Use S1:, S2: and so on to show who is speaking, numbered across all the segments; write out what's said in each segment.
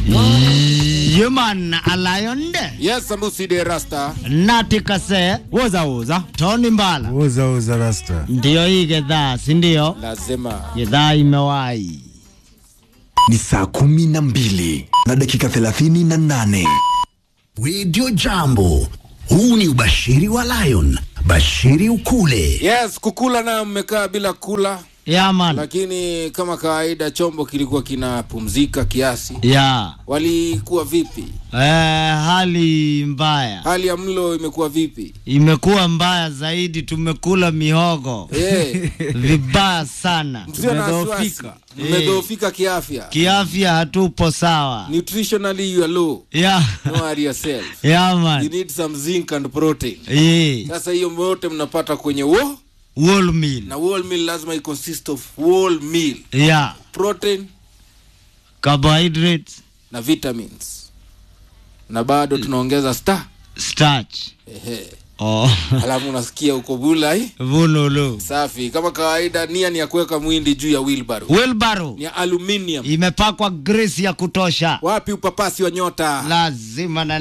S1: Human Alayonde
S2: Yes, Sambusi de Rasta.
S1: Nati Kase
S3: Woza woza.
S1: Tony Mbala
S4: Uza uza rasta.
S1: ndiyo hii gedhaa, si ndio?
S2: Lazima.
S1: Gedhaa imewahi
S5: ni saa kumi na mbili na dakika thelathini na nane
S6: Radio Jambo. Huu ni ubashiri wa Lion. Bashiri ukule.
S2: Yes, kukula nayo mmekaa bila kula,
S1: yaman
S2: lakini kama kawaida chombo kilikuwa kinapumzika kiasi.
S1: ya
S2: Walikuwa vipi?
S1: eh, hali mbaya
S2: Hali ya mlo imekuwa vipi?
S1: imekuwa mbaya zaidi, tumekula mihogo
S2: Eh,
S1: vibaya sana,
S2: msio na wasiwasi.
S1: tumedhoofika
S2: Mmedhoofika kiafya.
S1: kiafya, hatupo sawa
S2: Nutritionally you are low.
S1: ya
S2: No worry yourself. You
S1: yaman
S2: need some zinc and protein.
S1: Eh,
S2: Sasa hiyo yote mnapata kwenye wo
S1: whole meal
S2: na whole meal lazima i consist of whole meal,
S1: ya
S2: protein
S1: carbohydrates,
S2: na vitamins. Na bado tunaongeza star.
S1: starch
S2: Ehe.
S1: oh.
S2: Alafu unasikia uko bulai.
S1: vunulu
S2: Safi. Kama kawaida nia ni ya kuweka mwindi juu ya wheelbarrow.
S1: wheelbarrow
S2: Ni ya aluminium.
S1: imepakwa grease ya kutosha
S2: Wapi upapasi wa nyota?
S1: lazima na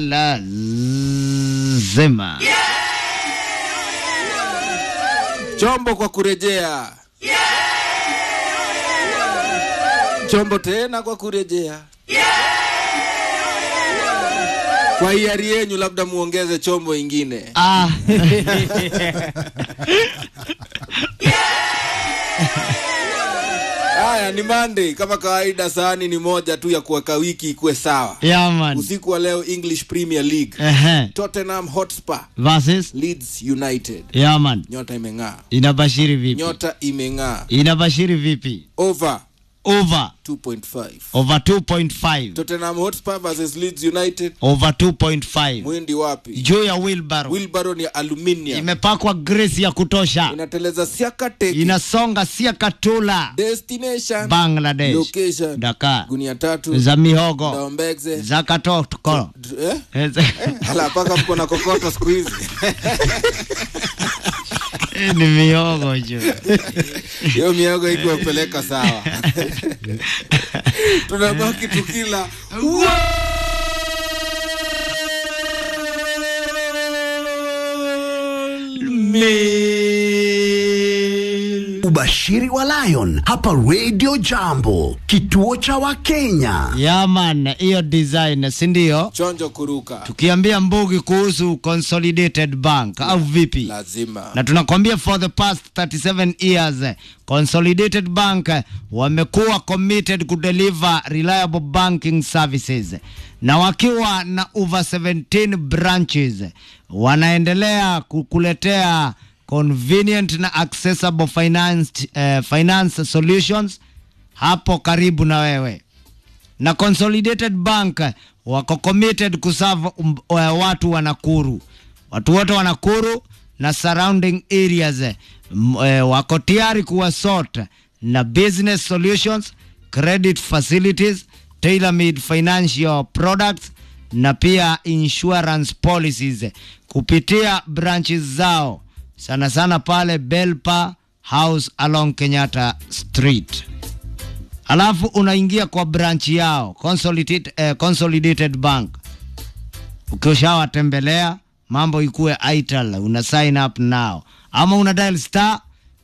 S1: lazima
S2: Chombo kwa kurejea. Chombo tena kwa kurejea. Kwa hiari yenyu labda muongeze chombo ingine.
S1: ah.
S2: Haya ni Monday kama kawaida, sahani ni moja tu ya kuweka wiki ikuwe sawa.
S1: yaman
S2: Usiku wa leo English Premier League,
S1: Ehe.
S2: Tottenham Hotspur
S1: versus
S2: Leeds United.
S1: yaman
S2: Nyota imeng'aa,
S1: inabashiri vipi
S2: nyota imeng'aa.
S1: inabashiri vipi
S2: Over
S1: over
S2: 2.5.
S1: over 2.5
S2: Tottenham Hotspur versus Leeds United.
S1: over 2.5
S2: Mwindi wapi?
S1: juu ya wheelbarrow
S2: Wheelbarrow ni aluminium,
S1: imepakwa grease ya kutosha
S2: inateleza siaka teki.
S1: inasonga sia katula
S2: Destination
S1: bangladesh
S2: location
S1: Dakar
S2: gunia tatu
S1: za mihogo
S2: Daombegze
S1: za katoko
S2: eh? Hala paka mko na kokoto siku hizi
S1: ni mihogo juu
S2: hiyo miogo ikiwapeleka sawa tunabaki tukila
S6: Ubashiri wa Lion hapa Radio Jambo, kituo cha Wakenya.
S1: yaman hiyo design si ndio
S2: chonjo kuruka
S1: tukiambia mbugi kuhusu consolidated bank au vipi
S2: lazima
S1: na tunakwambia for the past 37 years eh, consolidated bank eh, wamekuwa committed kudeliver reliable banking services na wakiwa na over 17 branches eh, wanaendelea kukuletea convenient na accessible finance, eh, finance solutions hapo karibu na wewe na consolidated bank eh, wako committed kuserve um, eh, watu wa Nakuru watu wote wa Nakuru na surrounding areas eh, m- eh, wako tayari kuwa sort na business solutions credit facilities tailor made financial products na pia insurance policies eh, kupitia branches zao sana sana pale Belpa House along Kenyatta Street alafu unaingia kwa branch yao consolidated, eh, consolidated bank ukishawatembelea mambo ikuwe ital una sign up now ama una dial star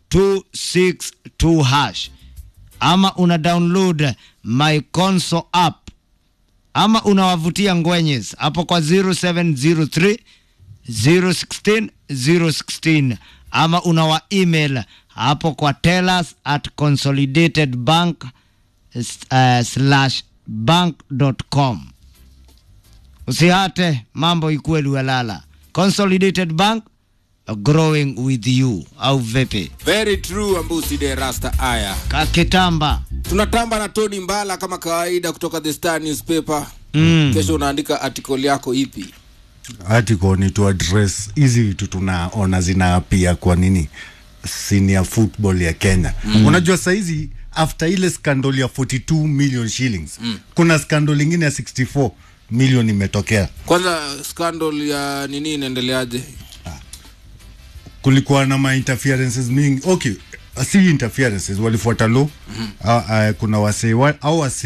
S1: 262 hash ama una download my console app ama unawavutia ngwenyes hapo kwa 0703 016 016 ama unawa email hapo kwa tellus at consolidated bank uh, slash bank.com usihate mambo ikuwe luelala consolidated bank growing with you au vipi
S2: very true ambusi de rasta aya
S1: kakitamba
S2: tunatamba na tony mbala kama kawaida kutoka the star newspaper
S1: mm.
S2: kesho unaandika article yako ipi
S4: article ni to address hizi vitu tunaona zinaapia kwa nini senior football ya kenya mm. unajua saizi after ile scandal ya 42 million shillings mm. kuna scandal ingine ya 64 million imetokea
S2: kwanza scandal ya nini inaendeleaje
S4: kulikuwa na ma interferences mingi okay si interferences walifuata law mm-hmm. uh, uh, kuna wasee wa, au wasee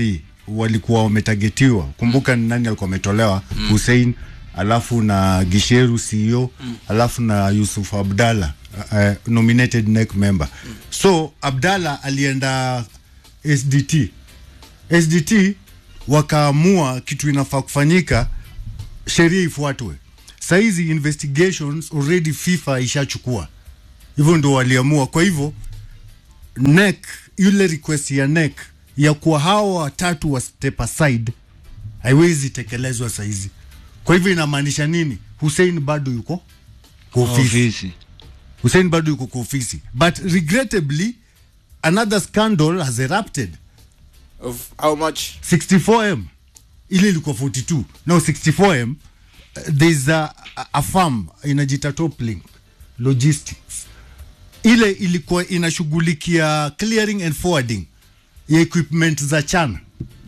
S4: walikuwa wametagetiwa kumbuka ni nani alikuwa ametolewa mm. hussein alafu na gisheru ceo mm. alafu na yusuf abdallah uh, nominated NEC member mm. so abdallah alienda sdt sdt wakaamua kitu inafaa kufanyika sheria ifuatwe sahizi investigations already fifa ishachukua hivyo ndo waliamua kwa hivyo NEC yule request ya NEC ya kuwa hawa watatu wa step aside haiwezi tekelezwa saizi kwa hivyo inamaanisha nini hussein bado yuko kwa ofisi
S1: ofisi
S4: hussein bado yuko kwa ofisi but regrettably another scandal has erupted
S2: of how much
S4: 64m ile ilikuwa 42 no 64m uh, there's a, a, a farm inajita toplink logistics ile ilikuwa inashughulikia clearing and forwarding ya equipment za chana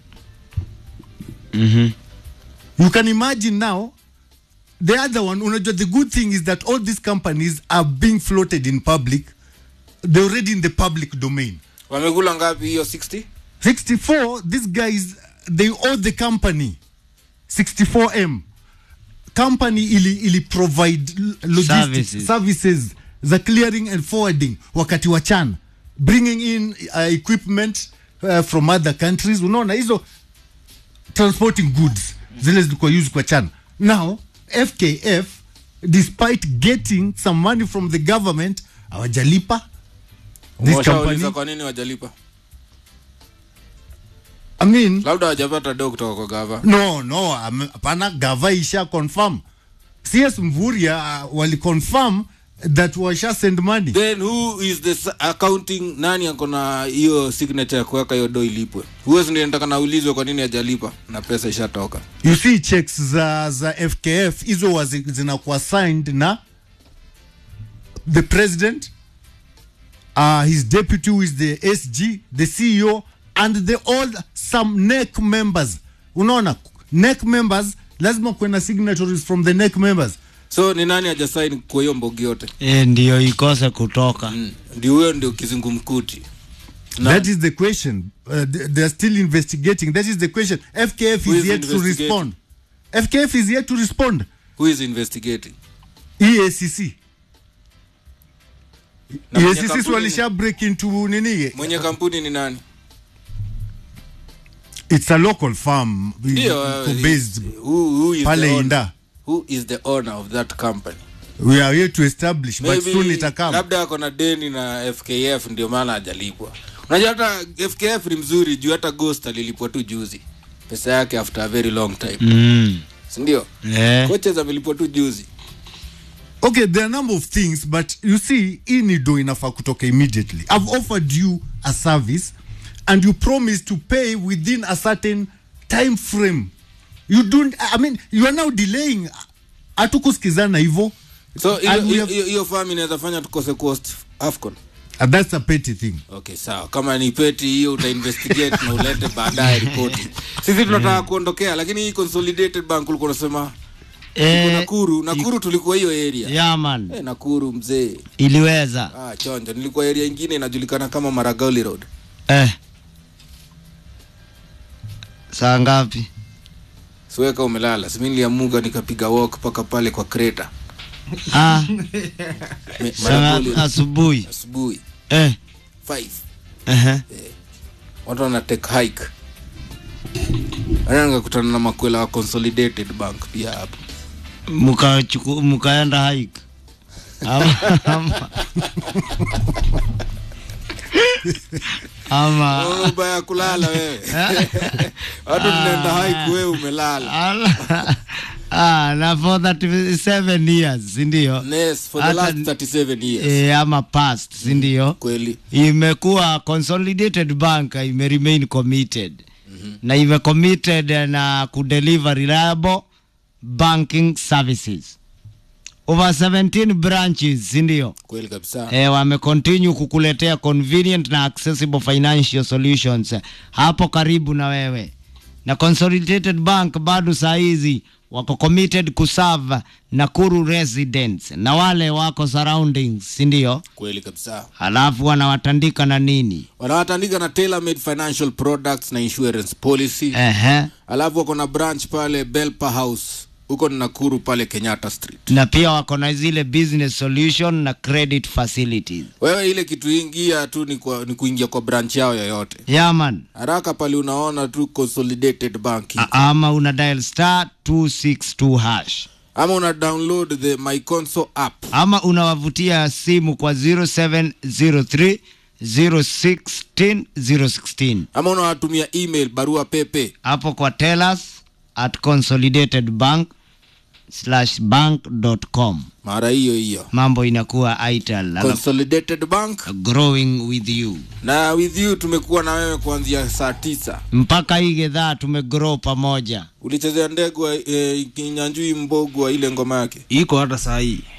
S4: you can imagine now the other one unajua the good thing is that all these companies are being floated in public they're already in the public domain
S2: wamekula ngapi hiyo 60
S4: 64 these guys they owe the company 64m company ili, ili provide l- logistics
S1: Services.
S4: services. za clearing and forwarding wakati wa chana bringing in uh, equipment uh, from other countries unaona hizo transporting goods zile zilikuwa used kwa chana now fkf despite getting some money from the government hawajalipa this
S2: Washauliza
S4: company
S2: kwa nini wajalipa
S4: i mean
S2: labda wajapata do kutoka kwa gava
S4: no no am- hapana gava isha confirm cs mvuria uh, wali confirm that washa send money
S2: then who is the s- accounting nani ako na hiyo signature ya kuweka hiyo do ilipwe huwezi ndio nataka naulizwe kwa nini hajalipa na pesa ishatoka
S4: you see checks za za fkf hizo wazi- zinakuwa signed na the president uh, his deputy who is the sg the ceo and the all some nec members unaona nec members lazima kuwe na signatories from the nec members
S2: so ni nani hajasaini kwa hiyo mbogi yote
S1: e, ndiyo ikose kutoka
S2: mm. ndio huyo ndio kizungumkuti Na-
S4: That is the question. Uh, th- they're still investigating. That is the question. FKF
S2: Who
S4: is
S2: is
S4: yet to
S2: investigating?
S4: respond. FKF is yet to respond.
S2: who is investigating
S4: EACC.
S2: Na mwenye
S4: EACC
S2: kampuni
S4: walisha break into nini?
S2: mwenye kampuni ni nani
S4: It's a local farm.
S2: ndio
S4: Iko
S2: uh,
S4: based
S2: who, who is the
S4: pale
S2: owner?
S4: Inda.
S2: who is the owner of that company
S4: We are here to establish, but
S2: Maybe
S4: soon itakam.
S2: labda ako na deni na fkf ndio maana hajalipwa unajua hata fkf ni mzuri juu hata ghost alilipwa tu juzi pesa yake after a very long time
S1: mm.
S2: sindio
S1: eh.
S2: coaches amelipwa tu juzi
S4: Okay, there are a number of things, but you see, hii ni do inafaa kutoka immediately. I've offered you a service and you promise to pay within a certain time frame. You don't, I mean, you are now delaying. Hatukusikizana hivyo.
S2: so hiyo-
S4: And we
S2: hiyo
S4: have-
S2: hiyo- hiyo farm inaweza fanya tukose cost afcon
S4: And that's a petty thing.
S2: okay sawa kama ni peti hiyo utainvestigate na ulete baadaye ripoti sisi tunataka kuondokea lakini hii consolidated bank ulikuwa unasema iko
S1: Eh,
S2: nakuru nakuru tulikuwa hiyo area
S1: yaman
S2: eh, nakuru mzee
S1: iliweza
S2: ah, chonjo nilikuwa area ingine inajulikana kama maragauli road
S1: eh. saa ngapi
S2: siweka umelala simi niliamuka nikapiga walk mpaka pale kwa kreta
S1: ah,
S2: Me-
S1: saa
S2: Maragoli Road.
S1: asubuhi
S2: asubuhi
S1: eh.
S2: 5
S1: uh-huh.
S2: watu wana take hike Ana nikakutana na makwela wa consolidated bank pia hapo
S1: Mukachuku- mukaenda hike ama, ama, ama
S2: Unaona ubaya ya kulala wewe watu tunaenda hike wewe umelala
S1: Ala- ah, na for 37 years sindio
S2: Yes, for the
S1: Hata
S2: last
S1: ni-
S2: 37 years
S1: e, ama past sindio
S2: kweli
S1: imekuwa consolidated bank ime remain committed mm-hmm. na ime committed na kudeliver reliable banking services over 17 branches sindio
S2: kweli kabisa
S1: e, wamecontinue kukuletea convenient na accessible financial solutions hapo karibu na wewe na consolidated bank bado saa hizi wako committed kuserve Nakuru residents na wale wako surroundings, si ndio?
S2: kweli kabisa
S1: Halafu wanawatandika na nini?
S2: wanawatandika na tailor made financial products na insurance policy
S1: Ehe.
S2: alafu wako na branch pale belpa house huko ni nakuru pale kenyatta street
S1: Na pia wako na zile business solution na credit facilities.
S2: wewe ile kitu ingia tu ni, kwa, ni kuingia kwa branch yao yoyote
S1: Yaman.
S2: haraka pale unaona tu consolidated bank iko.
S1: Ama una dial star 262 hash.
S2: ama una download the my console app
S1: ama unawavutia simu kwa 0703 016 016
S2: ama unawatumia email barua pepe
S1: hapo kwa tellus at consolidatedbank slash bank.com
S2: mara hiyo hiyo
S1: mambo inakuwa ital alafu
S2: consolidated bank
S1: growing with you
S2: na with you tumekuwa na wewe kuanzia saa tisa
S1: mpaka hii gedhaa tumegrow pamoja
S2: ulichezea ndegwa eh, kinyanjui mbogwa ile ngoma yake
S3: iko hata saa hii